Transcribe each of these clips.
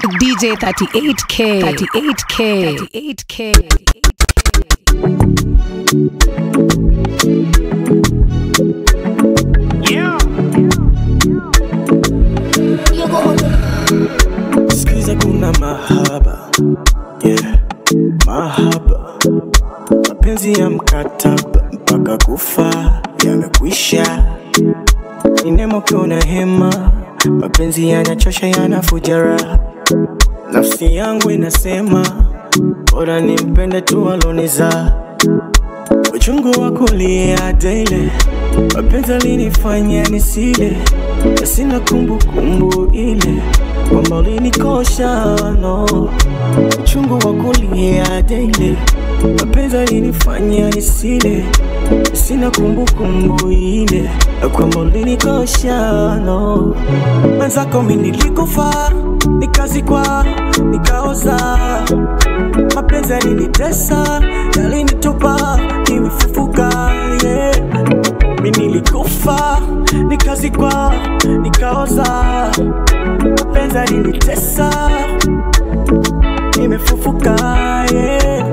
DJ 38K. 38K. 38K. Yeah. Sikiza kuna mahaba yeah. Mahaba mapenzi ya mkataba mpaka kufa yamekwisha. Ni nemo kiona hema, mapenzi yanachosha, yanafuja raha. Nafsi yangu inasema bora nimpende tu aloniza uchungu wa kulia daily, mapenzi alinifanya nisile, na sina kumbukumbu ile kwamba ulinikosha no. Uchungu wa kulia daily, mapenzi alinifanya nisile, na sina kumbukumbu ile kwamba ulinikosha no. Mwenzako mimi nilikufa, nikazikwa, nikaoza mapenzi yalinitesa, yalinitupa, nimefufuka yeah. Mi nilikufa, nikazikwa, nikaoza, mapenzi yalinitesa, nimefufuka yeah.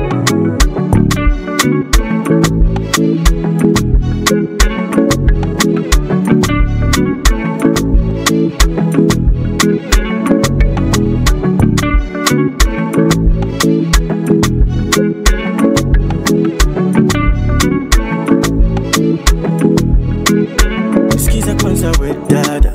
Sikiza kwanza we dada,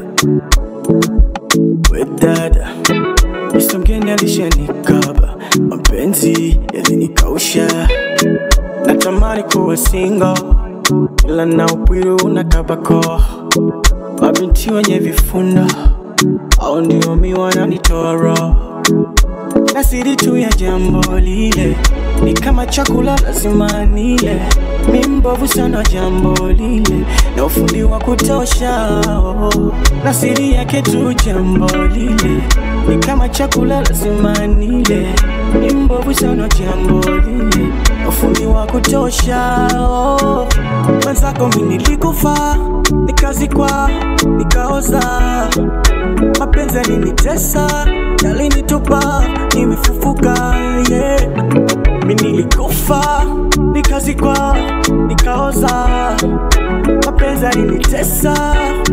we dada, Mr. mgeni alishanikaba, mapenzi yalinikausha, natamani kuwa single, ila na upwiru unakabako, mabinti wenye vifunda au ndio mi wananitoa roho na siri tu ya jambo lile ni kama chakula lazima nile, mi mbovu sana jambo lile na ufundi wa kutosha oh. na siri yake tu jambo lile ni kama chakula lazima nile, mi mbovu sana jambo lile na ufundi wa kutosha oh. mwenzako mi nilikufa nikazikwa nikaoza mapenzi yalinitesa yalinitupa nimefufuka yeah. mi nilikufa nikazikwa nikaoza mapenzi yalinitesa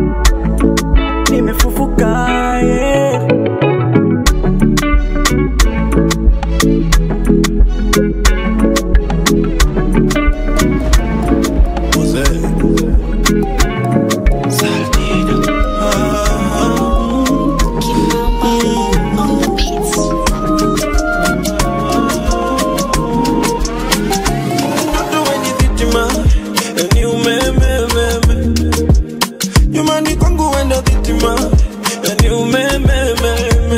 nimefufuka yeah. Mtoto wenye dhitima, ni umemememe. Nyumbani kwangu wenda dhitima, ni umemememe.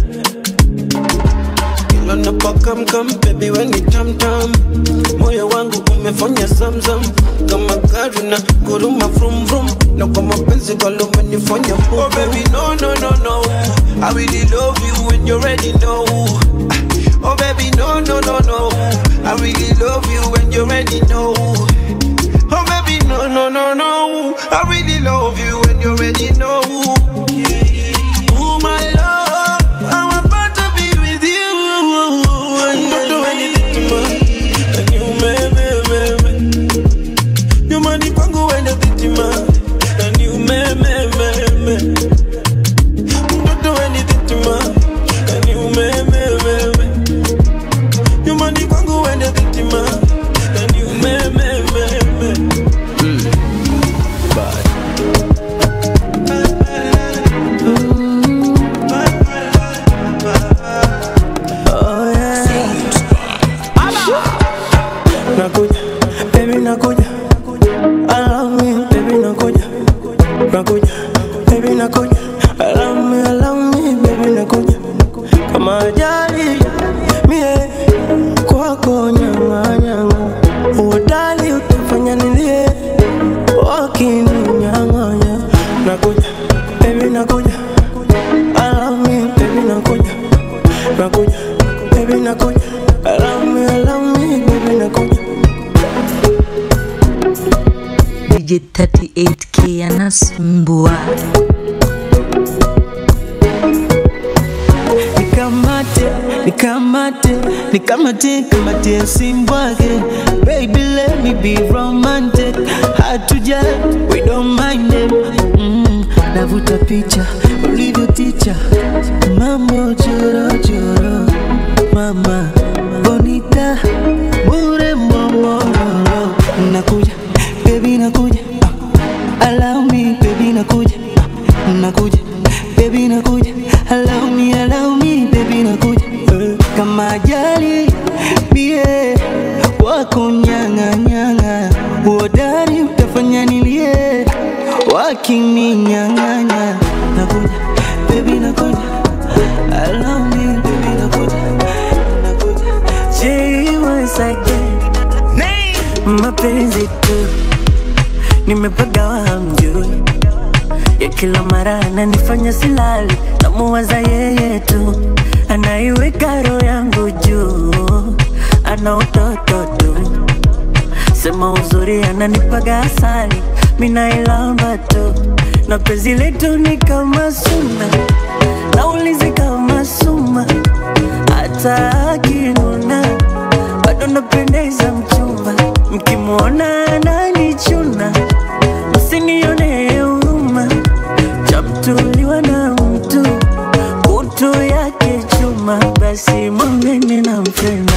Kila napokamkam, baby we ni tamtam. Moyo wangu umefanya zamzam kama gari na guruma vrum vrum, na kwa mapenzi kwalo umenifanya boom. Oh baby no no no no, I really love you when you already know. Oh baby, no, no, no, no. I really love you when you already know. Oh baby, no, no, no, no. I really love you when you already know. Oh my love, I'm about to be with you. Don't do anything to me. And you, me, me, me, me. You money kwangu wende vitima. And you, me, me, me, me. Don't do anything to me. And you, me, me, me, me. You money kwangu wende vitima. And you, me, me, me, me. Oh, yeah. Nakuja, baby nakuja. I love me, baby nakuja. Nakuja, baby nakuja. I love me, I love me, baby nakuja. Kama ajali, mie kwako nyanga nyanga. Uodali utafanya nilie, wakininyang'anya. Nakuja, baby nakuja. I love me, baby nakuja. Nakuja, baby nakuja. I love me, I love me, baby nakuja. DJ 38K anasumbua nikamate nikamate kamate simbwake baby let me be romantic hatuja we don't mind them mm, navuta picha ulivyo ticha mambo chorochoro mama bonita bure momororo nakuja baby nakuja ah, allow me baby nakuja ah, nakuja baby nakuja allow me allow me baby nakuja eh, kama ajali bie wako nyanga nyanga uodari utafanya nilie wakininyang'anya nakuja baby nakuja allow me baby nakuja nakuja Say once again mapenzi tu nimepagawa hamjui ya kila mara ananifanya silali namuwaza yeye tu anaiweka roho yangu juu ana utoto tu sema uzuri ananipaga asali minailamba tu na penzi letu ni kama suna naulizi kama suma hata akinuna bado napendeza mchumba mkimwona ananichuna msinione huruma chamtuliwa na mtu kutu yake chuma basi mwambeni na mpenda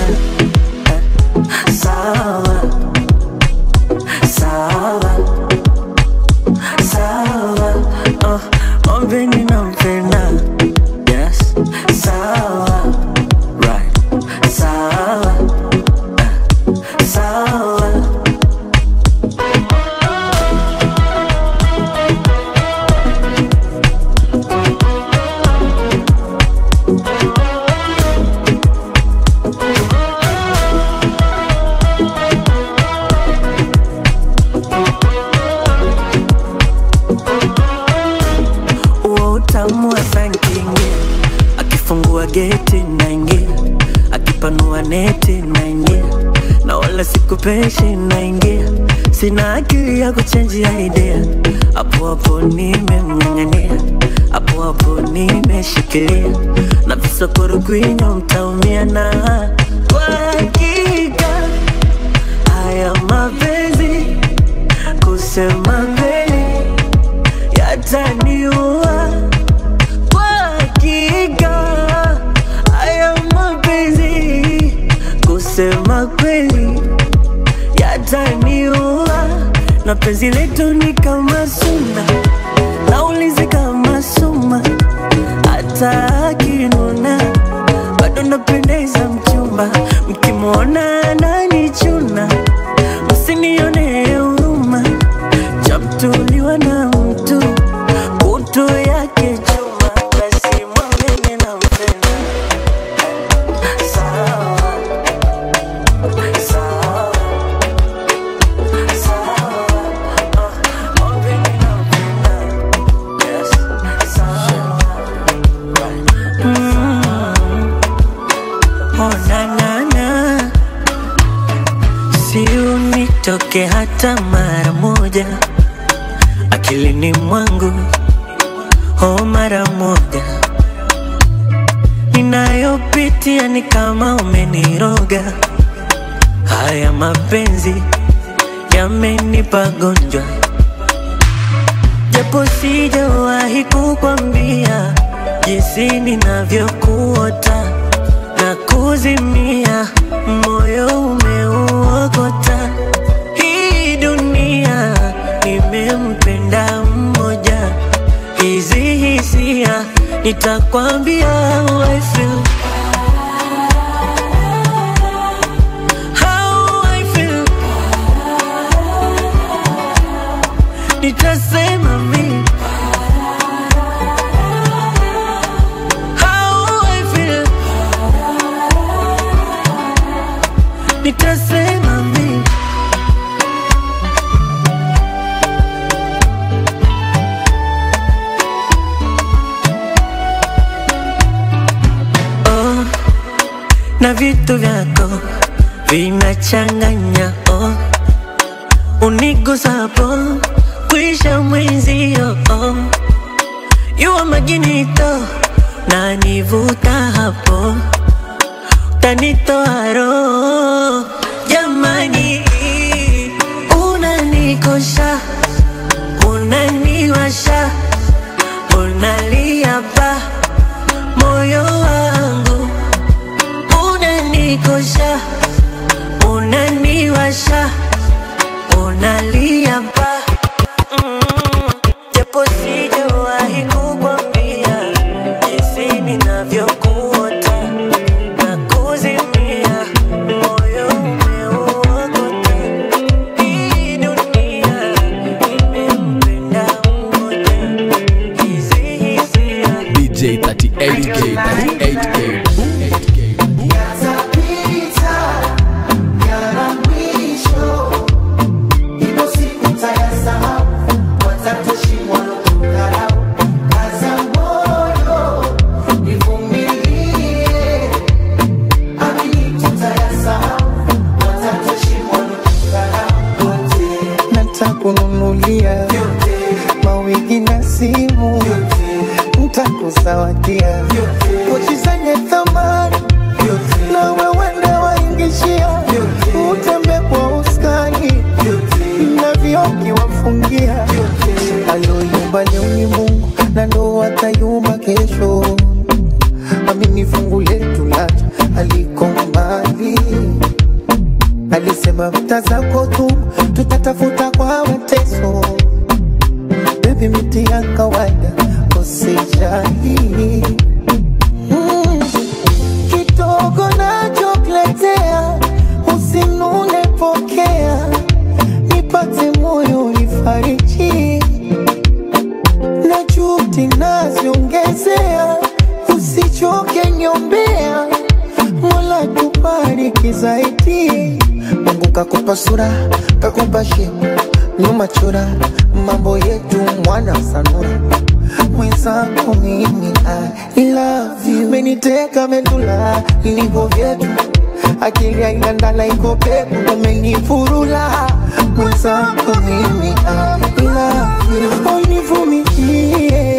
sawa sawa sawa oh, mwambeni na mpenda yes sawa right sawa uh, sawa huo utamu wa sankingia akifungua geti naingia akipanua neti naingia na wala sikupeshi naingia sina akili ya kuchenjia idea hapo hapo nimemng'ang'ania hapo hapo nimeshikilia na visokoro kwinyo mtaumia na kwa hakika haya mapenzi kusema kweli yataniua kwa hakika haya mapenzi kusema kweli yataniua na penzi letu ni kama suna naulizi kama suma hata akinuna bado napendeza mchumba mkimwona ananichuna msinione huruma chamtuliwa na mtu kutu yake chuma basi mwambeni na mpenda sawa sawa sawa oh, mwambeni na mpenda yes sawa right mm. oh na na na si unitoke hata mara moja akilini mwangu oh mara moja ninayopitia ni kama umeniroga haya mapenzi yamenipa gonjwa japo sijawahi kukwambia jinsi ninavyokuota na kuzimia moyo umeuokota hii dunia nimempenda mmoja hizi hisia nitakwambia how I feel. How I feel. nitasema mi How I feel. nitasema mi oh, na vitu vyako vinachanganya oh, unigusapo kwisha mwenzio oh, yuwa majinito na nivuta hapo utanitoa roho jamani, unanikosha, unaniwasha, unalia pa moyo wangu, unanikosha, unaniwasha, unalia pa mm, japo sijawahi kukwambia jinsi ninavyokuota na kuzimia moyo umeuokota. Hii dunia imempenda mmoja, hizi hisia DJ 38K, 38K, 38K. ntakununulia mawigi na simu ntakuzawadia pochi zenye thamani na wewende waingishia utembe kwa uskani na vioki wafungia aloyumba leo ni Mungu na ndo atayumba kesho amini fungu letu lacha aliko mbali alisema vita zako tu tutatafuta kwa mateso bebi miti ya kawaida usijali mm. kidogo nachokuletea usinune pokea nipate moyo nifariji na juhudi naziongezea usichoke nyombea mola tubariki zaidi mungu kakupa sura kakupa shepu nyuma chura mambo yetu mwana sanura mwenzako mimi I love you meniteka medula ilivyo vyetu akili haina ndala iko pepo umenifurula mwenzako mimi I love you univumilie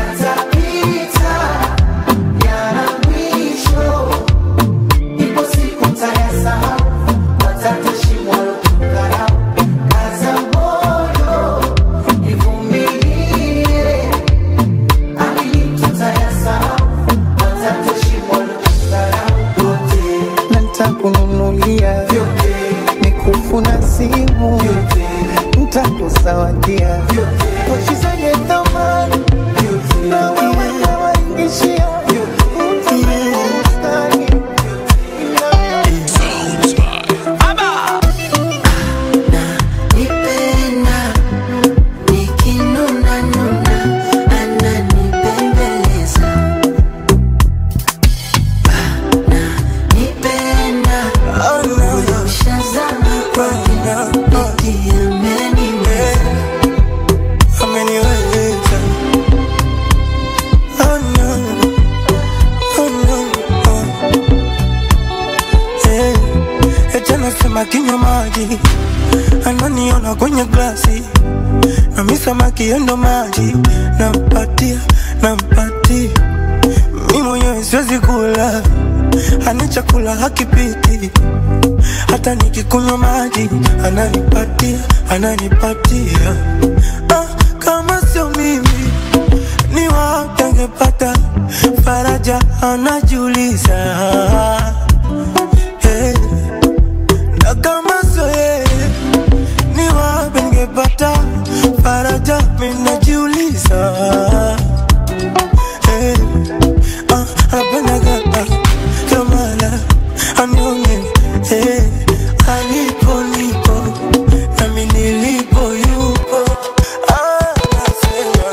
na ntakununulia mikufu na simu ntakuzawadia pochi zenye thamani na wewe nawaingishia utamustani nipenda nikinuna nuna ananipembeleza nipenda ushazama kwake nikiameniweza ameniweza oh no oh no oh. Eh, eti anasema kinywa maji ananiona kwenye glasi nami samaki endo maji nampatia nampatia mi mwenyewe siwezi kula ani chakula hakipiti hata nikikunywa maji ananipatia ananipatia ah, kama sio mimi ni wapi angepata faraja anajiuliza hey. na kama sio yeye ni wapi angepata faraja minajiuliza hey. ah, anapendaga ah, kamala anione hey. alipo nipo nami nilipo yupo ah, nasema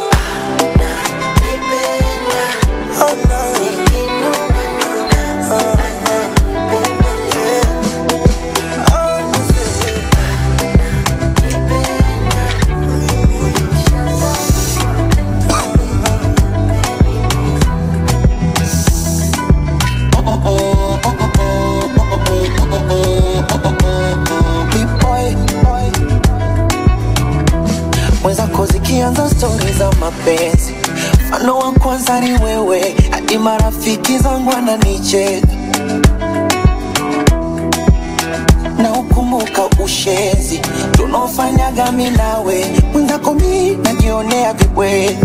oh, no. mwenzako zikianza stori za mapenzi mfano wa kwanza ni wewe hadi marafiki zangu wananicheka ushenzi tunaofanyaga mi nawe mwenzako mi najionea vibwenga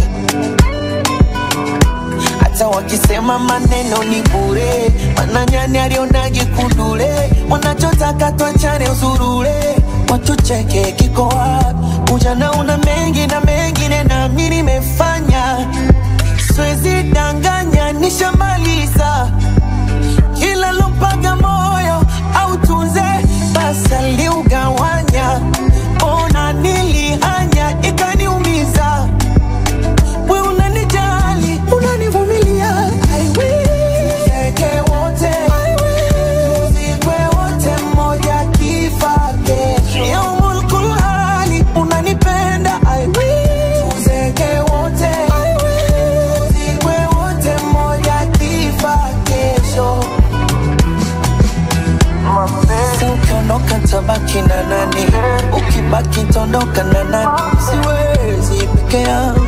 hata wakisema maneno ni bure mananyani alionage kundule wanachotaka twachane usurule watucheke kiko wapi ujana una mengi na mengine nami nimefanya siwezi danganya nishamaliza kila lompaga moyo au tunze basi aliugawanya ona nilihanya ikaniumiza we unanijali unanivumilia I will. Tuzeke wote I will. Tuzikwe wote mmoja kifa kesho yaumul kulhali unanipenda I will. Tuzeke wote I will. Tuzikwe wote mmoja kifa kesho Si ukiondoka tabaki na nani ukibaki tondoka na nani siwezi peke yangu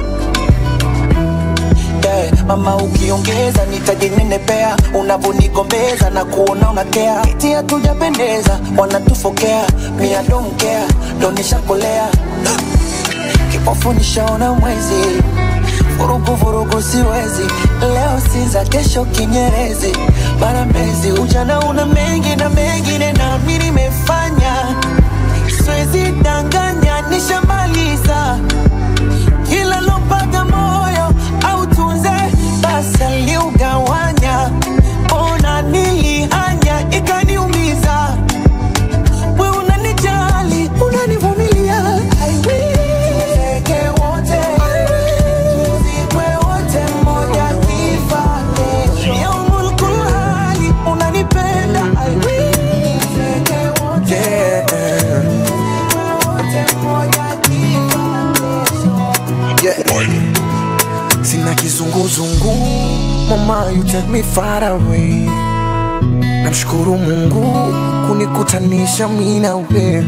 yeah. Mama ukiongeza nitajinenepea, unavonigombeza na kuona unakea, eti hatujapendeza, wanatufokea, mia domkea, ndo nishakolea kipofu nishaona mwezi vurugu vurugu siwezi leo sinza kesho kinyerezi bara mezi ujana una mengi na mengine nami nimefanya siwezi danganya nishamaliza kila lompaga moyo au tunze basi aliugawanya ona nilihanya ikaniumiza we unanijali unanivumilia I will. Tuzeke wote tuzikwe wote mmoja kifa kesho yaumul kulhali unanipenda I will. Tuzeke wote tuzikwe wote mmoja kifa kesho sina kizunguzungu mama you take me far away namshukuru mungu kunikutanisha mi na we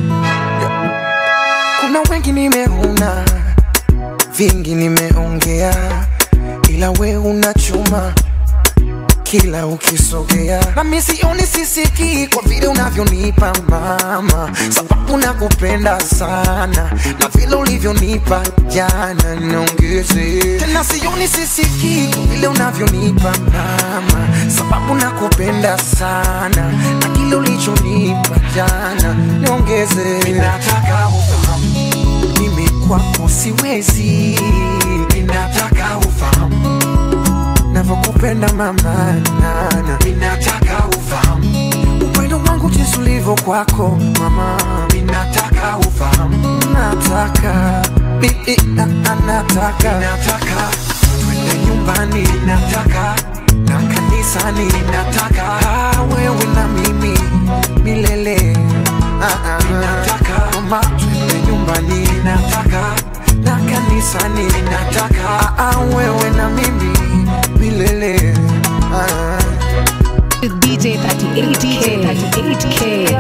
kuna wengi nimeona vingi nimeongea ila we una chuma kila ukisogea nami sioni sisiki kwa vile unavyonipa mama sababu nakupenda sana na vile ulivyonipa jana niongeze tena sioni sisiki kwa vile unavyonipa mama sababu nakupenda sana na kile ulichonipa jana niongeze ninataka ufahamu mimi kwako siwezi ninataka ufahamu navyokupenda mama nana ninataka ufahamu upendo wangu jinsi ulivyo kwako mama ninataka ufahamu nataka Bi- na- na- nataka nataka twende nyumbani nataka na kanisani nataka Ah, wewe na mimi milele Ah, ah, nataka mama twende nyumbani nataka na kanisani nataka Ah, ah, wewe na mimi milele ah. DJ 38K. 38K.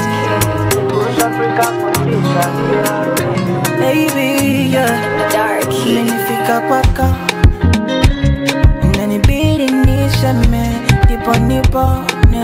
Baby, yeah. Dark. Umenifika kwako inanibidi niseme ndipo nipone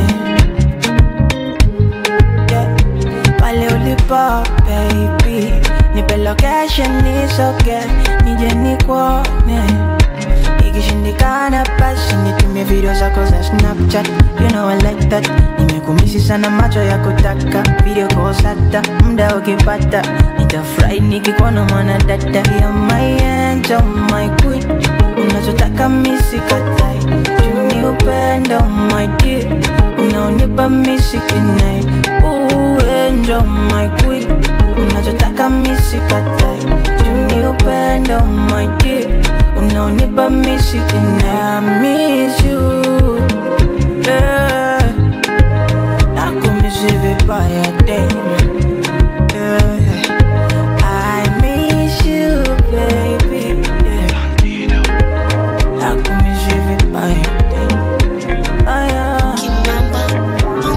yeah. pale ulipo baby nipe location nisoge nije nikuone ikishindikana basi nitumie video zako za snapchat you know I like that nimekumisi sana macho ya kutaka video calls hata muda ukipata nitafurahi nikikuona mwana dada ya my angel my queen unachotaka misikatai tuni upendo my dear unaonipa misikinai uendo my queen unachotaka misikatai tuni upendo my dear unaonipa misikinai I miss you yeah. nakumisi vibaya damn yeah. I miss you, baby. Yeah. Nakumisi vibaya. Ah, yeah.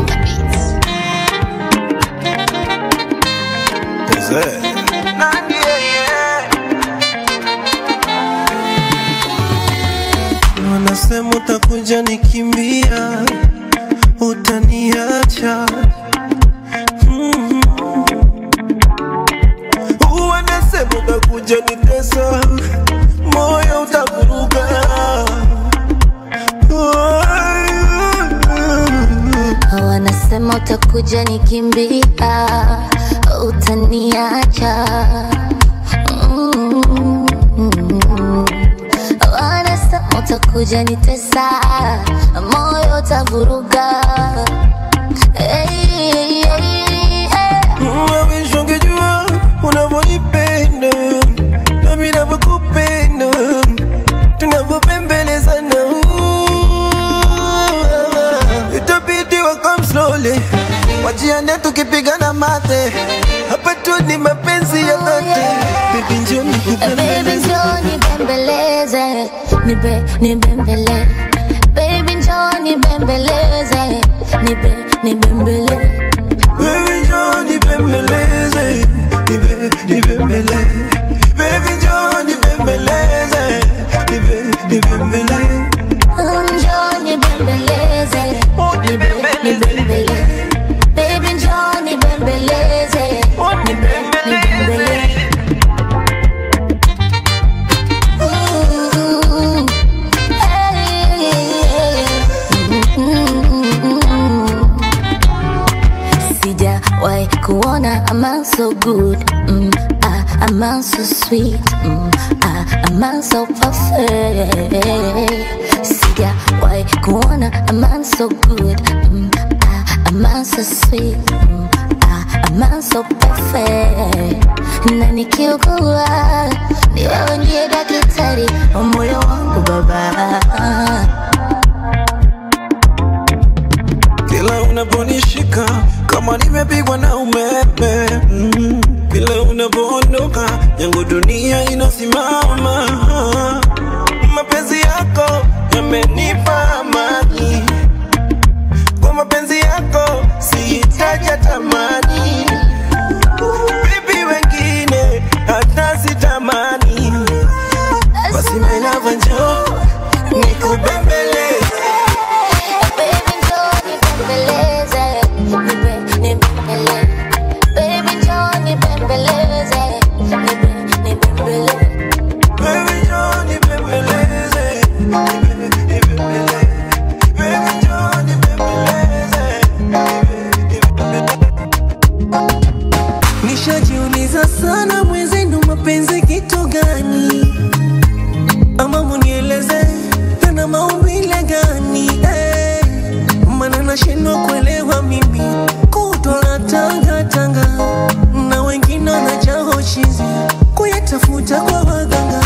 Wanasema utakuja nikimbia, utaniacha mm. utakuja nitesa, moyo utakuruka. wanasema utakuja nikimbia utaniacha Mm. wanasema utakuja nitesa moyo utavuruga hey, hey, hey. Mawish ungejua unavyonipenda nami navyokupenda tunavyopembelezana itabidi wakam slowly wajiane tukipigana mate hapa tu ni mapenzi ya dhati bibi njoni Baby njoo nibembeleze, nibe nibembele. Baby njoo nibembeleze, nibe nibembele. Baby njoo nibembeleze, nibe nibembele. Baby njoo nibembeleze, nibe nibembele. Njoo nibembeleze, nibe nibembele. Baby njoo nibembeleze, nibe nibembele. Ooh, hey, mm, sijawahi kuona a man so good mm, ah, a man so sweet mm, ah, a man so perfect sijawahi kuona a man so good mm, ah, a man so sweet mm, ah, a man so perfect na nikiugua ni wewe ndiye daktari wa moyo wangu baba Kila unaponishika kama nimepigwa na umeme mm. Kila unapoondoka yangu dunia inasimama. Mapenzi yako yamenipa amani, kwa mapenzi yako sihitaji tamani. Bibi wengine hata sitamani, basi my love njoo nikubembeleze Baby njoo nibembeleze, nibe nibembele. Baby njoo nibembeleze, nibe nibembele. Baby njoo nibembeleze, nibe nibembele. Baby njoo nibembeleze, nibe Nishajiuliza sana mwezenu mapenzi kitu gani, ama munieleze tena maumbile gani eh, maana nashindwa kuelewa mimi kutwa na tanga tanga na wengine wanajaa chizi kuyatafuta kwa waganga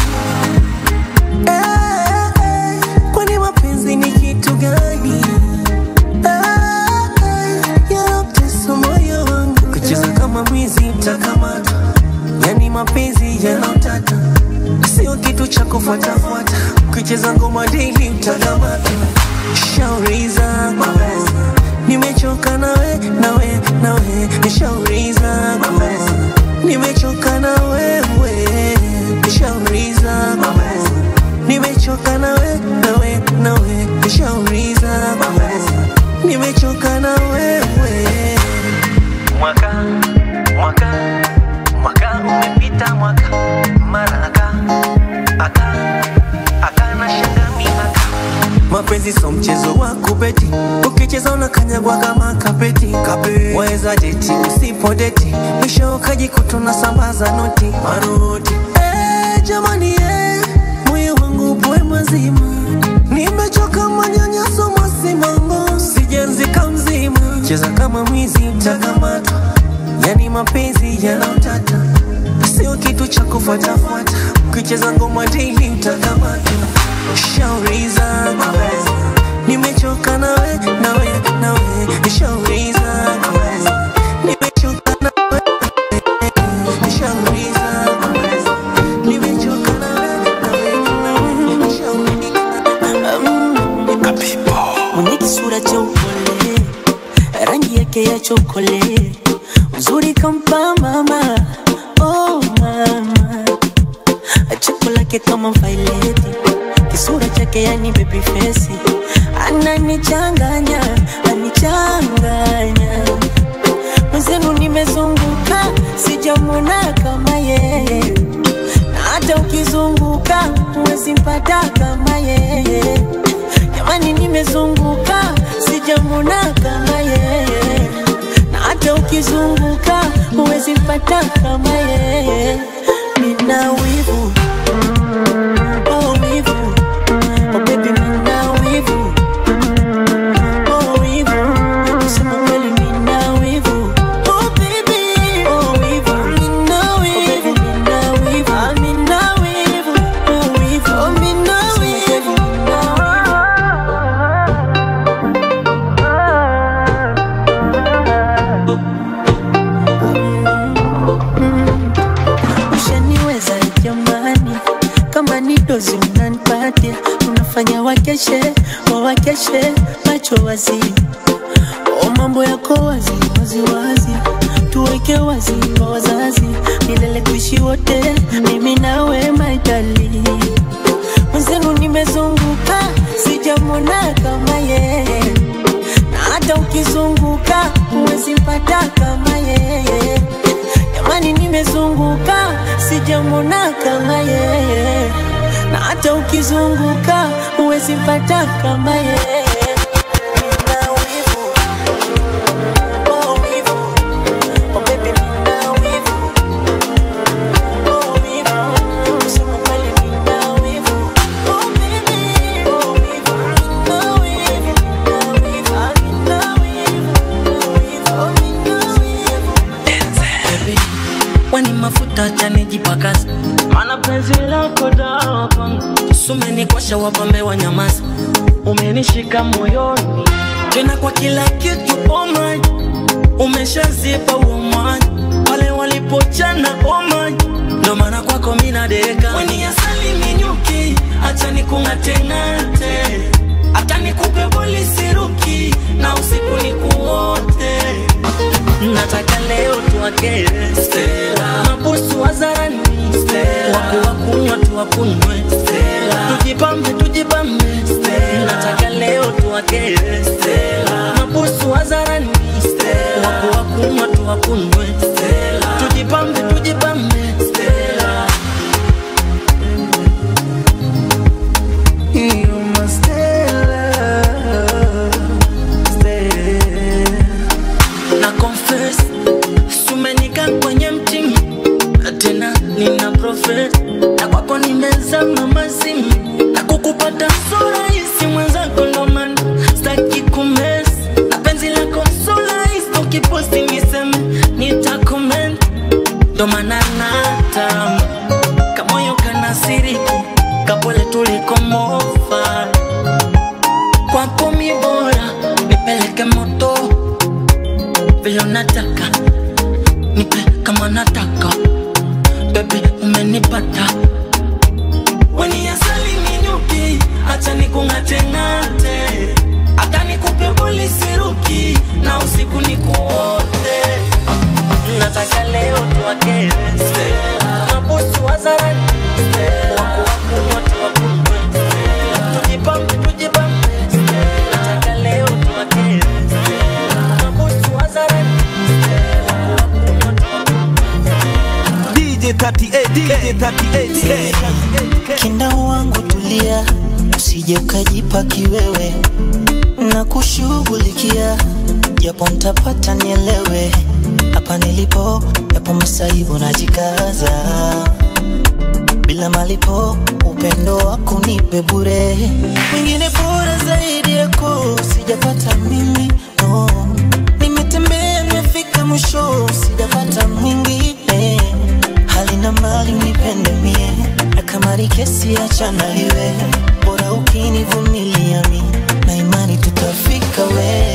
eh, eh, kwani mapenzi ni kitu gani? Ah, ah, yanatesa moyo wangu kucheza kama mwizi mtakamata yani mapenzi yanaotata sio kitu cha kufuatafuata ukicheza ngoma daily mtakamata shauri zako nimechoka nawe nawe nawe shauri zako nimechoka na wewe shauri zako nimechoka nawe nawe nawe shauri zako nimechoka na wewe mwaka mwaka mwaka umepita mwaka mara aka aka aka na shanga mihaka mapenzi so mchezo wa kubeti ukicheza unakanyagwa kama kapeti Kape. waweza deti usipo deti mwisho ukajikuta unasambaza noti manoti eh, jamani eh, moyo wangu upoe mazima nimechoka manyanyaso masimango sijanzika mzima cheza kama mwizi mtakamatwa yani mapenzi yanaotata sio kitu cha kufuatafuata ukicheza ngoma daily mtakamatwa shauri zako nimechoka nawe nawe nawe shauri zako nimechoka nawe shauri zako nimechoka nawe nawe shauri mwenye kisura cha upole, rangi yake ya chokole, uzuri kampa mama, oh mama, cheko lake kama vaileti, kisura chake yani baby face, ananichanganya, anichanganya mwenzenu nimezunguka, sijamwona kama yeye, huwezi mpata kama yeye. Jamani, nimezunguka sijamwona kama yeye, na hata ukizunguka huwezi mpata kama yeye. Nina wivu oh, wivu oh, baby, nina wivu oh, wivu kusema kweli, nina wivu oh, baby oh, wivu nina wivu nina wivu ah, nina wivu oh, wivu oh, nina wivu ushaniweza jamani, kama ni dozi mnanipatia, unafanya wakeshe wawakeshe macho wazi, o mambo yako wazi wazi wazi, tuweke wazi kwa wazazi, milele kuishi wote, mimi nawe maitali mwenzenu, nimezunguka sijamwona kama yeye, na hata ukizunguka huwezi mpata kama yeye. Jamani, nimezunguka sijamwona kama yeye, na hata ukizunguka huwezi mpata kama yeye. Nina wivu, oh wivu, oh baby, nina wivu, oh wivu, kusema kweli nina wivu, oh baby, oh wivu, nina wivu, nina wivu, ah, nina wivu, oh wivu, oh nina wivu. Baby, wani mafuta chanijipakaza mana penzi lako dawa kwangu sumenikosha wapambe wa nyamaza umenishika moyoni tena kwa kila kitu oh my umeshazipa huo mwanya pale walipochana oh my ndo maana kwako mina deka weni asali minyuki acha nikung'ateng'ate hata nikupe polisiruki na usiku nikuote nataka leo tuwakere Stella, mabusu wazarani Stella, waku wakunywa tuwakunywe Stella, tujipambe tujipambe Stella, nataka leo tuwakere Stella, mabusu wazarani Stella, waku wakunywa tuwakunywe Stella, tujipambe tujipambe Stella. You must Stella, Stella. na confess sumenika kwenye mtimi tena nina profes na kwako nimezama mazimu na kukupata so rahisi mwenzako ndo maana staki kumes na penzi lako so rahisi ukiposti niseme nitakoment ndo maana natama kamoyo kanasiriki kapole tulikomofa kwako mi bora nipeleke moto vile unataka nipe kama nataka bebi umenipata weni asali minyuki hacha nikung'ateng'ate hata nikupe polisiruki na usiku nikuote nataka leo tuwakere mabusu wazarani wakuwakunywa tuwakunywe tujipambe tujipambe nataka leo tuwakere mabusu wazarani DJ 38, DJ 38, Kinda wangu tulia, usije ukajipa kiwewe na kushughulikia, japo ntapata nielewe hapa nilipo, japo masaibu najikaza bila malipo, upendo wako nipe bure, mwingine bora zaidi yako sijapata mimi no. Nimetembea nimefika mwisho, sijapata mwingine hali na mali nipende mie, na kama ni kesi achana iwe, bora ukinivumilia mi na imani tutafika we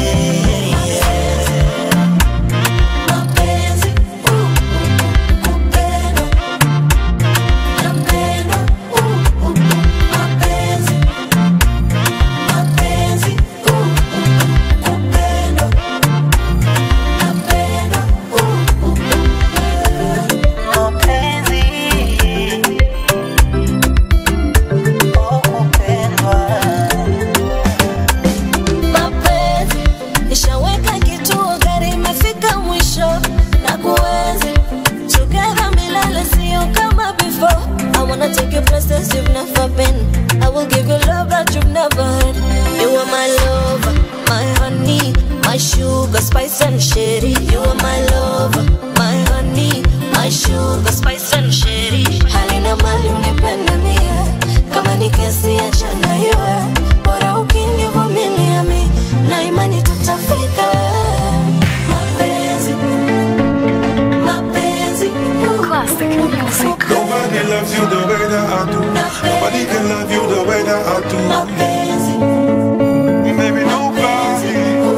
Mapenzi, uh, kupendwa, napendwa, uh, uh, mapenzi place you've never been. I will give you love that you've never had. You are my lover, my honey, my sugar, spice and sherry. You are my lover, my honey, my sugar, spice and sherry. Halina mali unipenda mie, kama ni kesi achana iwe. Bora ukinivumilia mi, na imani tutafika. Mapenzi, mapenzi. Classic music. Nobody loves you the way that I do. Nobody can love you the way that I do. Maybe nobody.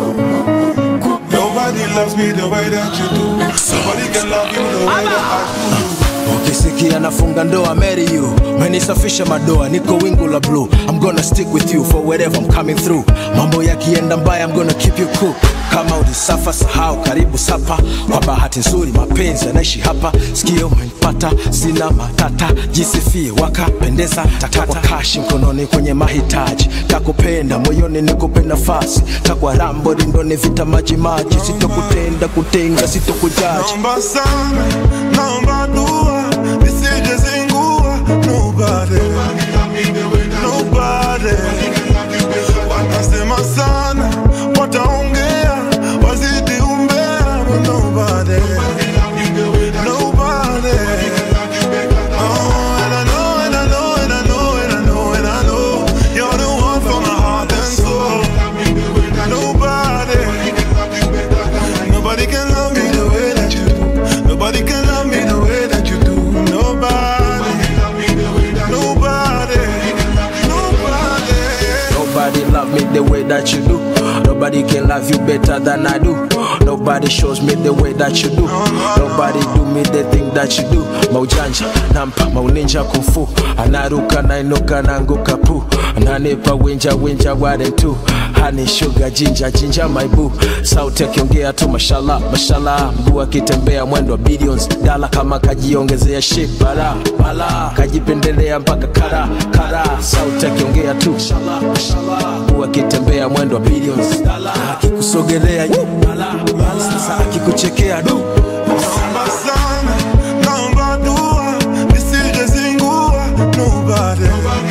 Nobody loves me the way that you do. Nobody can love you the way that I do. ukisikia nafunga ndoa marry you menisafisha madoa niko wingu la blue i'm gonna stick with you for wherever i'm coming through mambo yakienda mbaya i'm gonna keep you cool kama ulisafa sahau karibu sapa kwa bahati nzuri mapenzi yanaishi hapa sikio umenipata sina matata jisifie wakapendeza takwa kashi mkononi kwenye mahitaji takupenda moyoni nikupe nafasi takwa rambo rindoni vita maji maji sitokutenda kutenga sitokujaji Naomba sana, naomba dua, nisije zingua. Nobody, nobody. Watasema sana, wataongea, wazidi umbea, but nobody, nobody. Oh, and I know, and I know, and I know, and I know, and I know, you're the one for my heart and soul. Nobody. Nobody can love me the way that you do. Nobody can love me the way that you do. Nobody. Nobody. Nobody. Nobody love me the way that you do. Nobody can love you better than I do. Nobody shows me the way that you do. Nobody do me the thing that you do. Maujanja, nampa, mauninja kufu. Anaruka, nainuka, nanguka pu. Ananipa winja, winja, ware tu. Honey, sugar, ginger, ginger, my boo. Sauti akiongea tu mashallah, mashallah. Mguu akitembea mwendo wa billions. Dala kama kajiongezea shit, bala, bala. Kajipendelea mpaka kara, kara. Sauti akiongea tu mashallah, mashallah. Mguu akitembea mwendo wa billions. Dala akikusogelea yu, bala, bala. Sasa akikuchekea du. Naomba sana, naomba dua, nisije zingua. Nobody.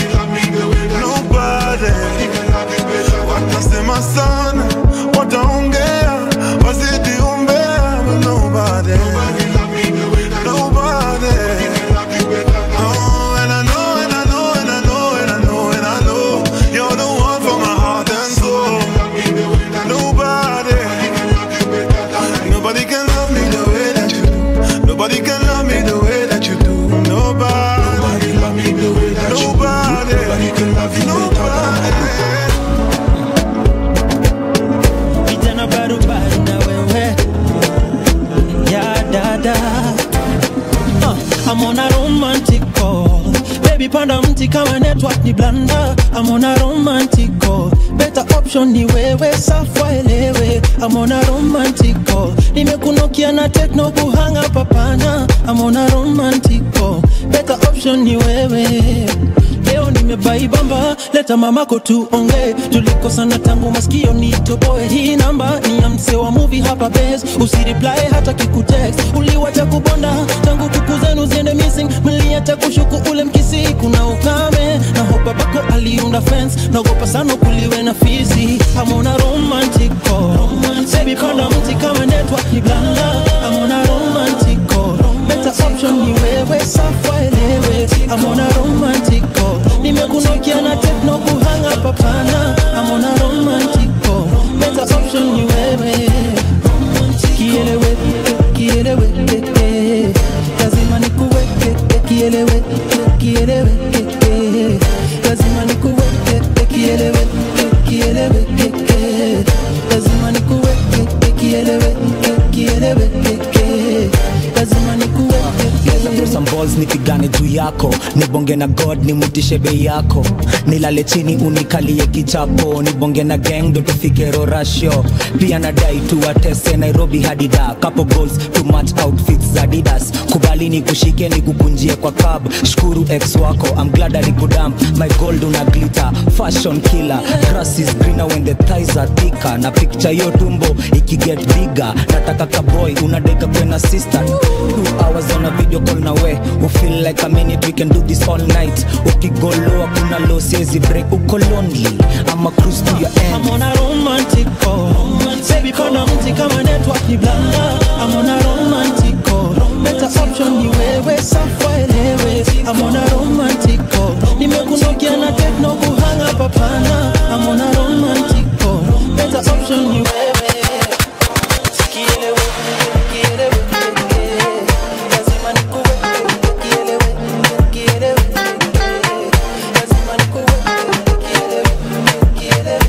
Nobody. Watasema sana, wataongea, wazidi umbea, but nobody. Nobody. Oh, and I know, and I know, and I know, and I know, and I know, you're the one for my heart and soul. Nobody. Nobody can love me the way that you do. Nobody can love me the way that you do. Nobody. Nobody love me the way that you do. Nobody can love you better than I do. Vijana barubaru na wewe ya dada uh, I'm on a romantic call Baby panda mti kama network ni blanda I'm on a romantic call Better option ni wewe safwa elewe I'm on a romantic call Nimekunokia na techno kuhanga papana I'm on a romantic call Better option ni wewe leo nimebaibamba leta mamako tuonge tulikosana tangu maskio nitoboe hii namba ni ya mse wa muvi hapa bes usiriply hata kikutext uliwacha kubonda tangu kuku zenu ziende missing mliacha kushuku ule mkisi kuna ukame na hopa bako aliunda fence naogopa sana kuliwe na fisi amona romantic call Baby panda mti kama network ni blanda amona romantic call better option ni wewe safa elewe amona romantic call nimekunokia na techno kuhanga papana amona romantic call better option ni wewe kielewe kielewe eh, lazima nikuweke kielewe kielewe eh, lazima nikuweke kielewe kielewe eh, lazima nikuweke kielewe kielewe eh, lazima nikuweke some balls nipigane juu yako nibonge na god nimutishe bei yako nilale chini unikalie kichapo nibonge na gang ndo tufike rorasho pia nadai tuwatese nairobi hadi da couple goals to match outfits za didas kubali ni kushike ni kukunjie kwa cab shukuru ex wako I'm glad alikudam my gold una glitter fashion killer grass is greener when the thighs are thicker na picture yo tumbo ikiget bigger nataka kaboy unadeka kwena sister two hours on a video call na we we feel like a minute we can do this all night ukigoloa kuna low siezi break uko lonely ama cruise to your end I'm on a romantic call. Baby, pana mti kama network ni blanda. I'm on a romantic call. Better option ni wewe, safa elewe. I'm on a romantic call. Nimekunokia na techno kuhanga papana. I'm on a romantic call. Better option ni wewe. Sikielewe, kielewe, lazima nikuwe, kielewe, kielewe, lazima nikuwe, kielewe, kielewe.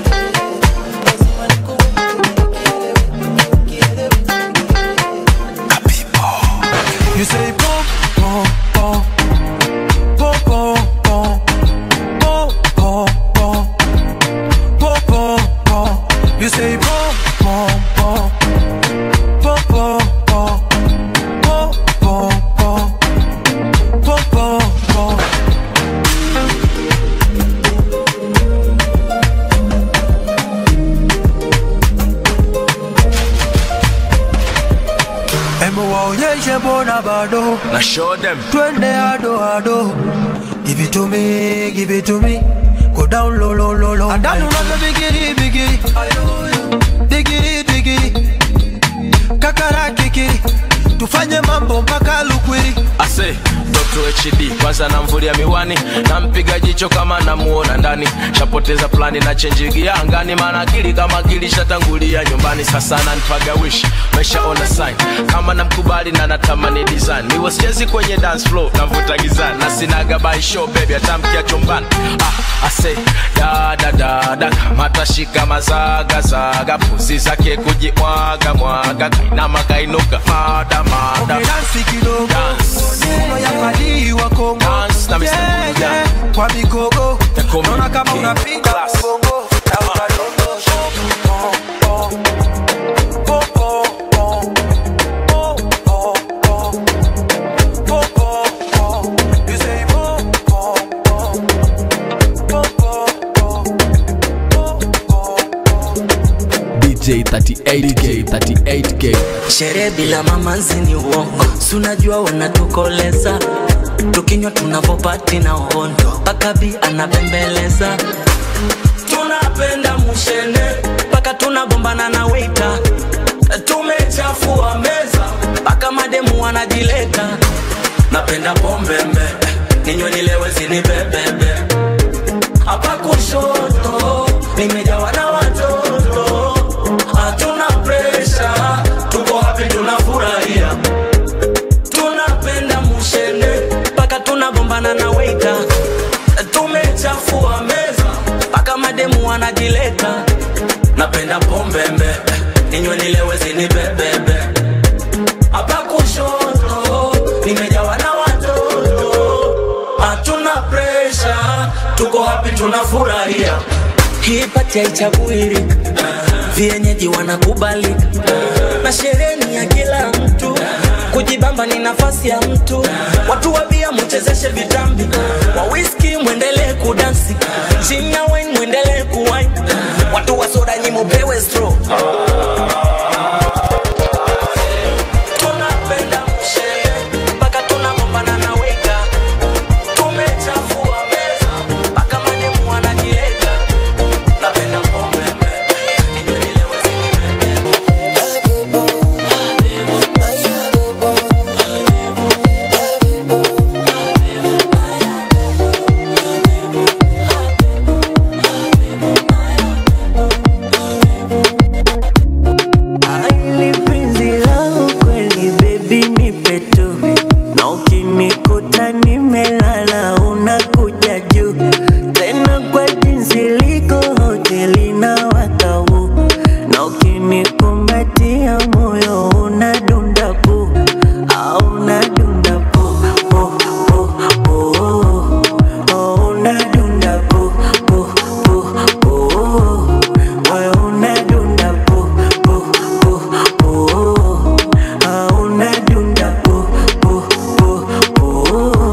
You say boom, boom, boom, boom, boom, boom, boom, boom, boom, boom, boom, boom. You say boom, boom, boom, boom, boom, boom, boom, boom, boom, boom, boom, boom. Hebu waonyeshe mbona bado na show them twende ado ado give it to me give it to me go down low low low low andani unavyo bigiri bigiri digiri digiri kakara kikiri tufanye mambo mpaka lukwiri ase Dr. HD kwanza namvulia miwani nampiga jicho kama namuona ndani shapoteza plani na chenjigia angani maana akili kama akili shatangulia nyumbani sasa nanipaga wish meshaona sign kama namkubali na natamani design niwe sichezi kwenye dance floor navuta gizani na sinaga by show baby atamkia chumbani ah, ase dada dada kamata shika mazaga zaga puzi zake kujimwaga mwaga kainama kainuka mada mada dansi kidogo Nyuma ya fadhili wa Kongo Dance na Mr. Yeah, Buja. yeah. kwa migogo Takomi naona kama King unapiga Class. mgongo na unadondosha. Oh, oh. Oh, oh, oh. Oh, oh, oh. Oh, oh, oh. You say, oh, oh, oh. Oh, oh, oh. DJ 38K 38K sherehe bila mamanzi ni uongo sunajua wanatukoleza tukinywa tunavopati na uhondo pakabi anapembeleza tunapenda mushene mpaka tunagombana na weita tumechafua meza mpaka mademu wanajileta napenda pombembe ninywe nilewe zinibebebe hapa kushoto nimejawa na watoto hatuna presha tuko hapi tunafurahia tunapenda mushene mpaka tunagombana na weita tumechafua meza mpaka mademu wanajileta napenda pombembe ninywe nilewe zinibebebe hapa kushoto nimejawa na watoto hatuna presha tuko hapi tunafurahia hii pati haichaguiri vienyeji wanakubalika na sherehe ni ya kila mtu kujibamba ni nafasi ya mtu watu wabia muchezeshe vitambi wa whisky mwendelee kudansi chinya wine mwendelee kuwine watu wa soda nyi mupewe straw tunapenda mshele mpaka tunagombana na weka tumechafua meza mpaka mademu wanajileta napenda pombe Aili penzi langu kweli baby nipe tu na ukinikuta nimelala unakuja juu tena kwa jinsi liko hoteli na watau na ukinikumbatia moyo unadunda pu au unadunda pu pu pu pu oh, unadunda pu pu pu pu moyo unadunda pu pu pu pu ah, unadunda pu pu pu pu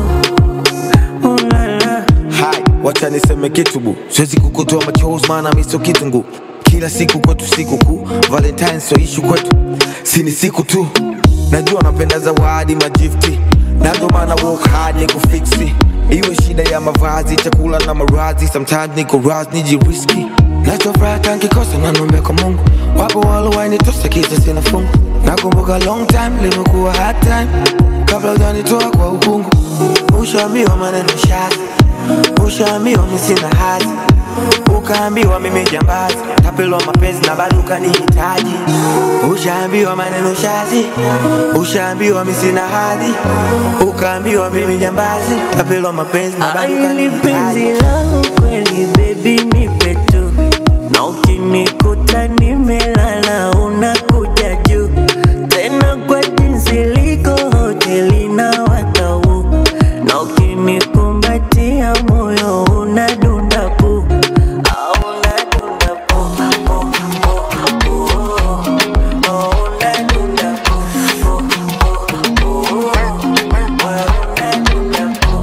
ulala Hai, wacha niseme kitu bu, siwezi kukutoa machozi maana mi sio kitungu. Kila siku kwetu siku kuu, Valentine sio ishu kwetu, si ni siku tu. Najua napenda zawadi magifti, na ndo maana work hard ni kufiksi iwe shida ya mavazi chakula na marazi sometimes niko raz nijiriski nachofuraha tankikosa nanombe kwa mungu wapo walowainitosa kisa sina fungu nakumbuka long time limekuwa hard time kabla ujanitoa kwa ukungu ushaambiwa maneno shazi ushaambiwa misina hazi ukaambiwa mimi jambazi tapelwa mapenzi na bado ukanihitaji ushaambiwa maneno shazi ushaambiwa misina hadhi ukaambiwa mimi jambazi tapelwa mapenzi na bado Ai, ni penzi ukanihitaji langu kweli baby nipe tu na ukinikuta nimelala unakuja juu tena kwa jinsi liko hoteli na watau na ukinikumbatia moyo unadunda pu Ah, unadunda pu, pu, pu, pu. Oh, unadunda pu, pu, pu, pu. Well, unadunda pu.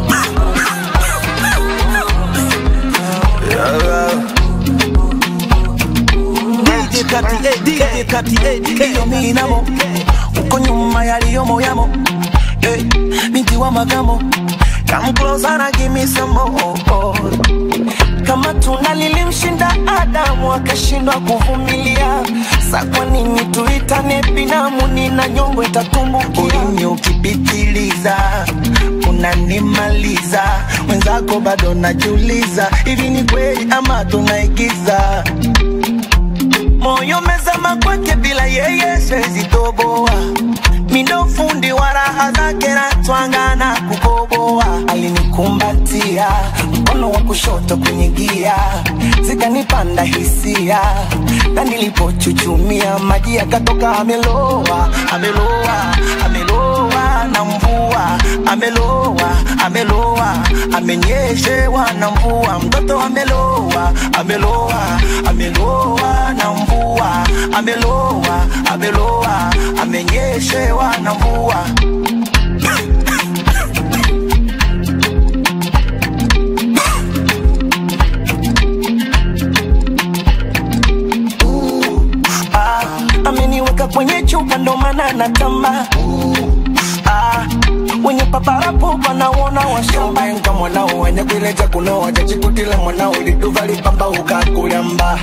DJ 38, DJ 38, hiyo minamo uko nyuma yaliyomo yamo hey, binti wa magamo come closer na give me some more kama tunda lilimshinda Adamu akashindwa kuvumilia, sa kwa nini tuitane binamu? Nina nyongo itatumbukia. ulimi ukipitiliza unanimaliza mwenzako bado najiuliza hivi ni kweli ama tunaigiza moyo mezama kwake, bila yeye siwezi toboa. Mindo fundi wa raha zake na twanga na kukoboa. alinikumbatia mkono wa kushoto kwenye gia zikanipanda hisia na nilipochuchumia maji yakatoka ameloa ameloa ameloa na mvua ameloa ameloa amenyeshewa na mvua mtoto ameloa ameloa ameloa na mvua ameloa ameloa amenyeshewa na mvua Ah, ameniweka kwenye chupa ndo maana natamba ah, wenye paparapo wanaona washamba Mbenga mwanao wenye kuileja kunoa jachikutile mwanao liduva lipamba ukakulyamba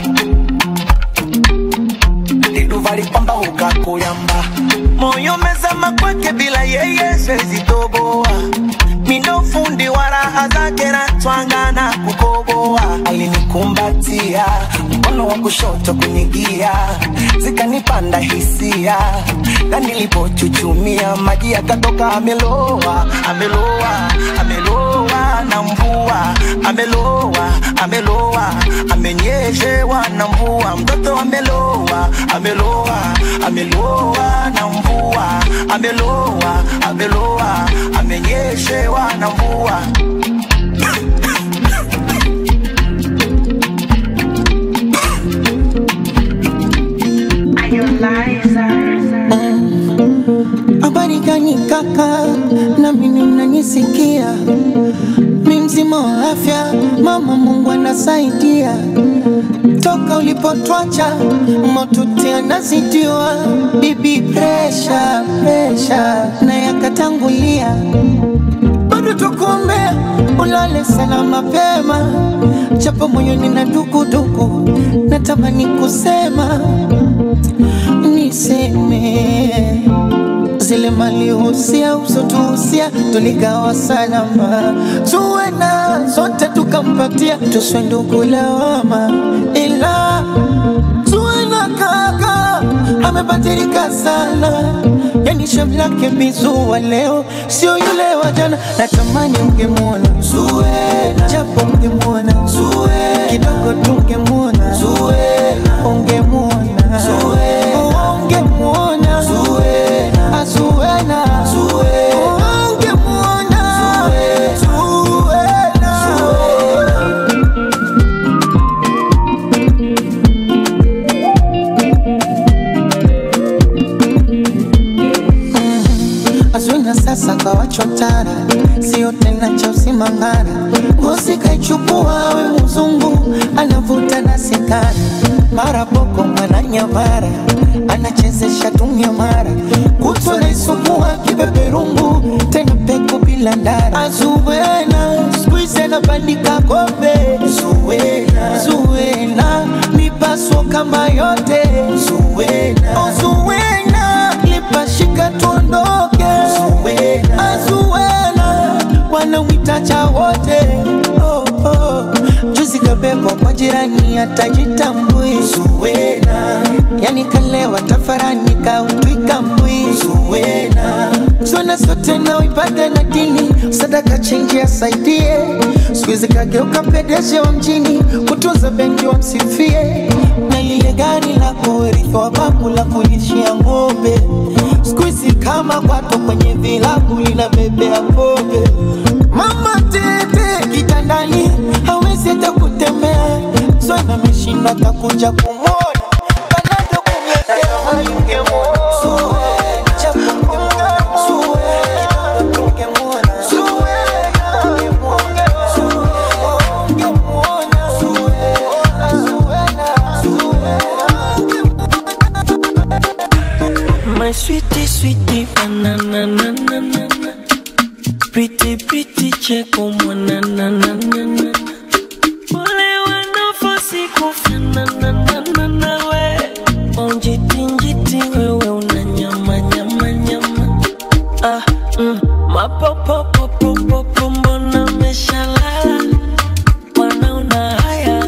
liduva lipamba ukakulyamba moyo mezama kwake, bila yeye siwezi toboa. Mindo fundi wa raha zake na twanga na kukoboa. alinikumbatia mkono wa kushoto kwenye gia zikanipanda hisia na nilipochuchumia maji yakatoka ameloa ameloa ameloa na mvua ameloa ameloa amenyeshewa na mvua mtoto ameloa ameloa ameloa na mvua ameloa ameloa amenyeshewa na mvua Habari gani kaka, na mimi mnanisikia? Mi mzima wa afya, mama Mungu anasaidia. Toka ulipotwacha motuti anazidiwa, bibi presha presha na yakatangulia, bado tukuombea ulale sana mapema, japo moyoni na dukuduku, natamani kusema niseme zile malihusia usotuhusia tuligawa salama, tuwe na zote tukampatia, tuswe ndugu lawama, ila tuwe na kaka amebadilika sana, yani shavu lake bizua leo sio yule wa jana. Natamani ungemwona Zuena, japo ungemwona Zuena, kidogo tungemwona Zuena, ungemwona Zuena, ungemwona Zuena, Zuena, ungemwona Zuena, Azwina sasa kawachotara, sio tena cha usimangara. Ngozi kaichukua we mzungu, anavuta na sigara, mara boko mwana nyamara anachezesha tumyamara kutwa naisumbua kipeperungu tena peku bila ndara azuwena skuize na bandika kombe zuwena zuwena mipaso kama yote zuwena oh, zuwena lipashika tuondoke zuwena azuwena wanawita cha wote oh, oh. juzi kabebwa kwa jirani atajitambui zuwena yani kalewa tafarani kautwika mbwi zuwena zona zote naoipata na dini sadaka chenji asaidie skuizi kageuka pedeshe wa mjini kutunza benki wa msifie na lile gari la kurithi wa babu la kulishia ng'ombe skuizi kama kwato kwenye vilabu linabebea pombe mama tete kitandani hawezi hata kutembea zona ameshindwa atakuja kumwona panado kumletea ingemwona My sweetie, sweetie, banana, na, na, na, na. Pretty, pretty, cheko, mwana, na, na, na, na. Wale wanafosi kufanana, na, na, na, we. Onjiti, njiti, wewe una nyama, nyama, nyama. Ah, mm, mapopopopopopo, mbona umeshalala? Wanaona haya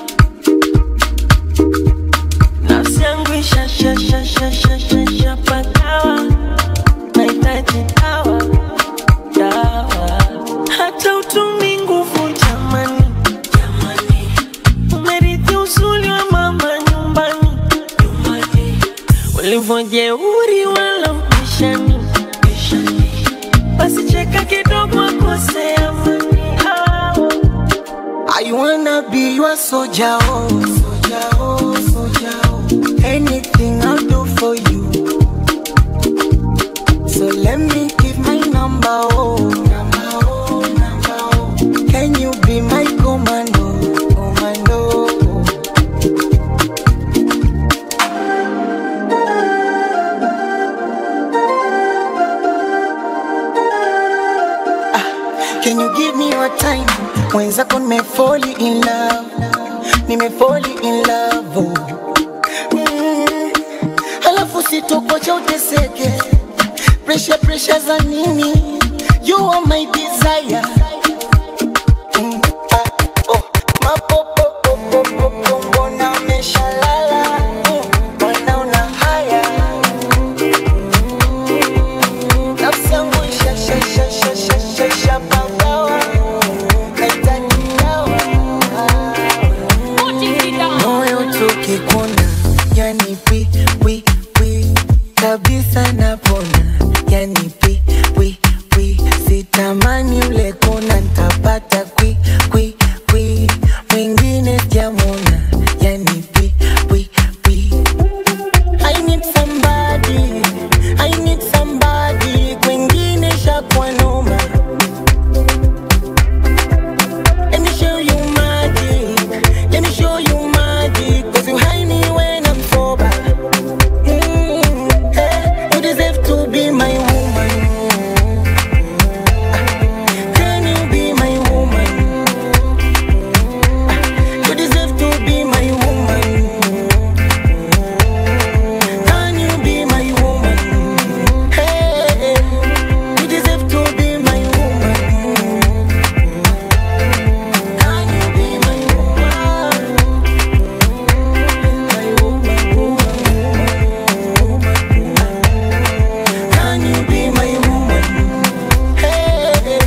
nafsi yangu ishashashashashashapagawa nahitaji dawa dawa hata utumi nguvu jamani jamani umerithi uzuri wa mama nyumbani nyumbani ulivyojeuri wala upishani pishani basi cheka kidogo akosea mani I wanna be your soldier, oh, soldier, oh, soldier, oh. Anything I'll do for you. So let me give my number, oh, number, oh, number, oh. Can you be my commando, commando? Ah, Can you give me your time? Mwenzako nimefoli in love, nimefoli in love. Oh. Mm. Halafu sitokocha uteseke, pressure pressure za nini? You are my desire. Mm. Ah, oh. Mapopopopopopo, mbona umeshalala? Mm. Mbona una haya? Nafsi yangu ishashashashashashapagawa. Nahitaji dawa. moyo tukikuna yani pi pi pi kabisa napona yani pi pi pi sitamani ule kona ntapata kwi kwi kwi mwingine jamona yani pi pi pi I need somebody I need somebody kwengine shakwa noma Let me show you magic. Let me show you magic. Cause you hide me when I'm sober. Mm, hey, you deserve to be my woman. Can you be my woman? You deserve to be my woman. Can you be my woman? Hey, you deserve to be my woman. Can you be my woman? My woman, Can you be my woman? Hey.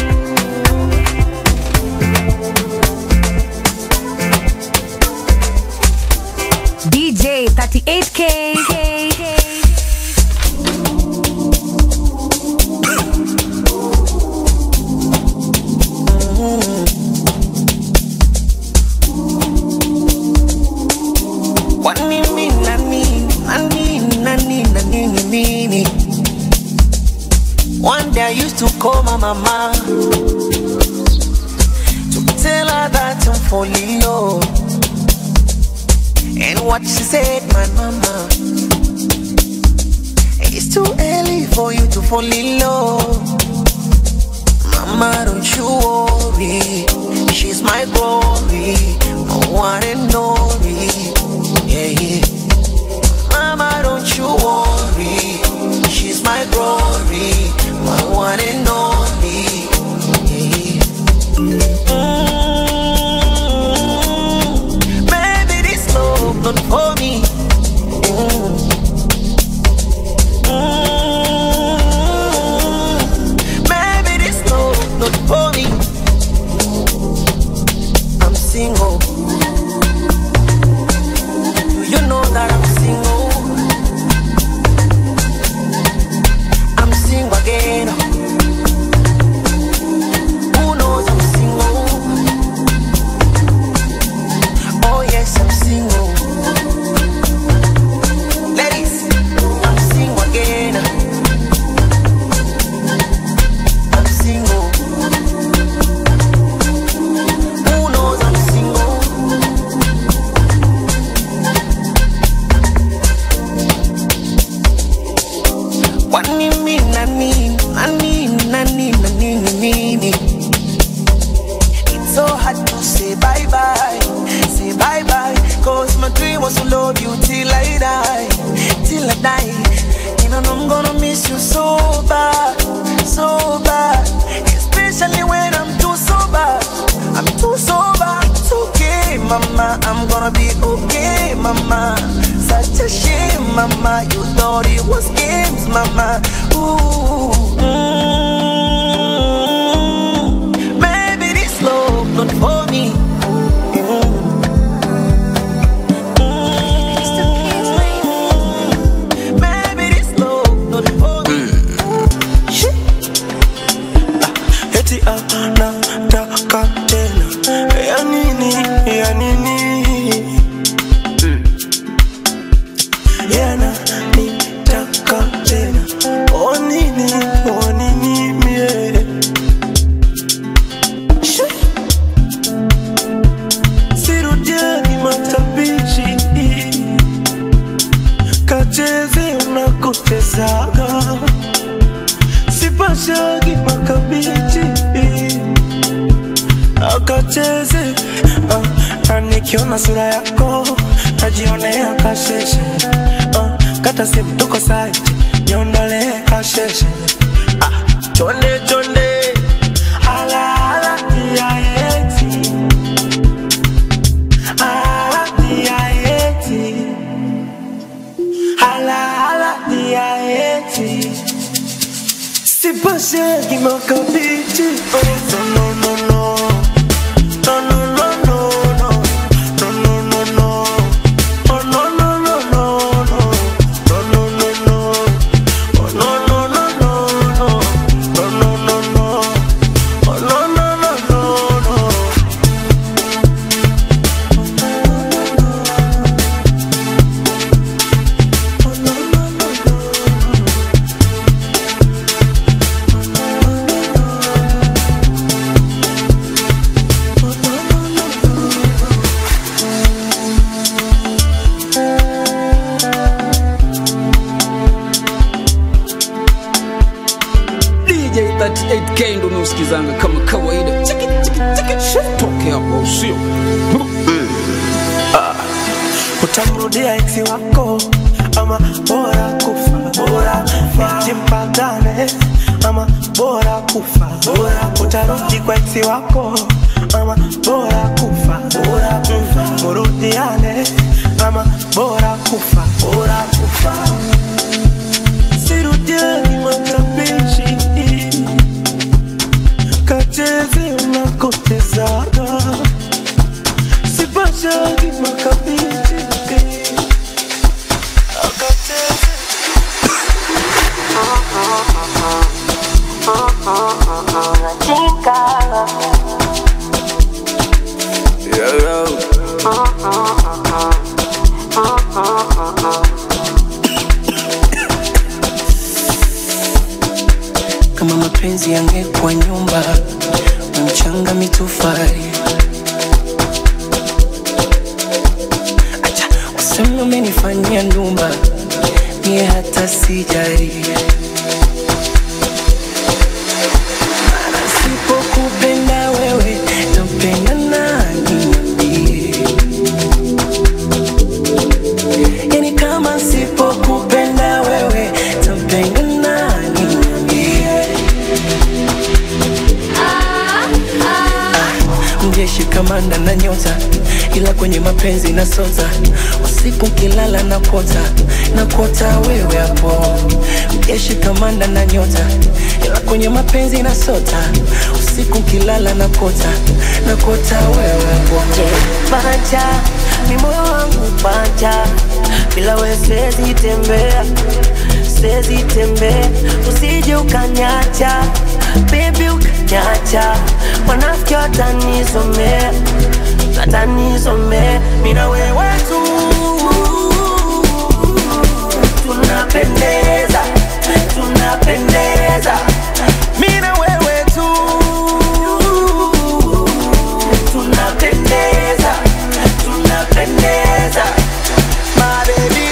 DJ 38K. Kwa nini nani nani nani nani nini? One day I used to call my mama to tell her that I'm falling low. And what she said, my mama. It's too early for you to fall in love. Mama, don't you worry. She's my glory, my one and only. Yeah, yeah. Mama, don't you worry. She's my glory, my one and only. Yeah, yeah. Mm, Baby, this love not for me. Mm. Mm, Baby, this love not for me. I'm single. Do you know that I'm single? I'm single again. Who knows I'm single? Oh yes, I'm single. Ladies, I'm single again. I'm single. Who knows I'm single? What me mean, I mean, I mean, I mean, I mean, I mean. It's so hard to say bye bye, say bye bye. Cause my dream was to love you till I die, till I die. And I know I'm gonna miss you so bad, so bad. Especially when I'm too sober, I'm too sober. It's okay, mama, I'm gonna be okay, mama. Such a shame, mama. You thought it was games, mama. Ooh. Mm. Maybe this love not for me. Maybe this love not for me. eti anataka tena ya nini ya nini yana nitaka tena o nini o nini mie Shi. sirudiani matabichi kacheze unakotezaga sipashagi makabichi akacheze ah, na nikiona sura yako najionea kasheshe ah, kata simu tuko saiti niondolee kasheshe ah, chonde chonde ala ala ya eti ala ya eti ala ala ya eti Sipashagi makabichi oh, no no no no No no no no no No no no no Oh no no no no no No no no no Oh no no no no no No no no no Oh no no no no no DJ 38K ndo nausikizanga kama kawaida Chiki, chiki, chiki. toke hapo usio utamrudia eksi wako ama bora kufa bora eti mpagane ama bora kufa bora utarudi kwa eksi wako ama bora kufa bora kufa murudiane ama bora kufa bora kufa sirudiani matabishi kacheze unakotezaga sipashagi makabichi akacheze kama mapenzi yangekuwa nyumba na mchanga mitofali waseme umenifanyia ndumba mie hata sijari Maana sipokupenda wewe nampenda nani niambie yani kama sipokupenda wewe tampenda nani niambie mjeshi kamanda na nyota ila kwenye mapenzi na sota usiku kilala na kota na kota wewe hapo mjeshi kamanda na nyota ila kwenye mapenzi na sota usiku kilala na kota na kota wewe hapo Pacha, ni moyo wangu pacha, bila wewe siwezi tembea, siwezi tembea, usije ukanyacha, baby ukanyacha, wanafiki watanisomea, watanisomea, mimi na wewe tu tunapendeza, tunapendeza, mimi na wewe tu tunapendeza, tunapendeza, my baby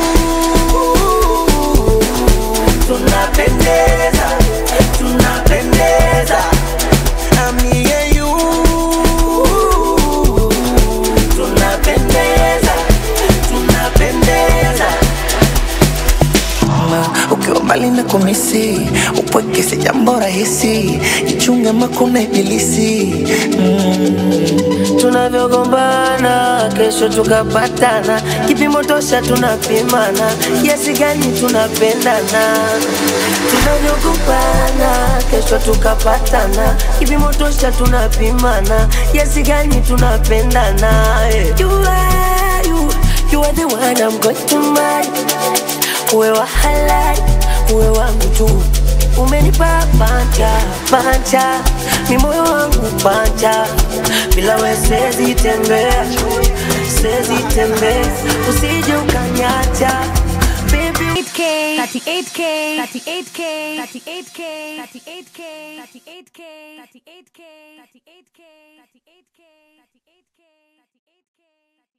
boo. tunapendeza, tunapendeza, I'm me and you. Tunapendeza, tunapendeza. Ma, ukiwa mbali na kumisi upweke si jambo rahisi jichunge makuna ibilisi mm. tunavyogombana kesho tukapatana kipimo tosha tunapimana kiasi gani tunapendana tunavyogombana kesho tukapatana kipimo tosha tunapimana kiasi gani tunapendana eh. you are, you, you are the one I'm going to marry uwe wa halali uwe wangu tu umenipa panja panja mi moyo wangu panja bila we siwezi tembea siwezi tembea usije ukanyacha baby 38K, 38K, 38K, 38K, 38K, 38K, 38K, 38K, 38K, 38K.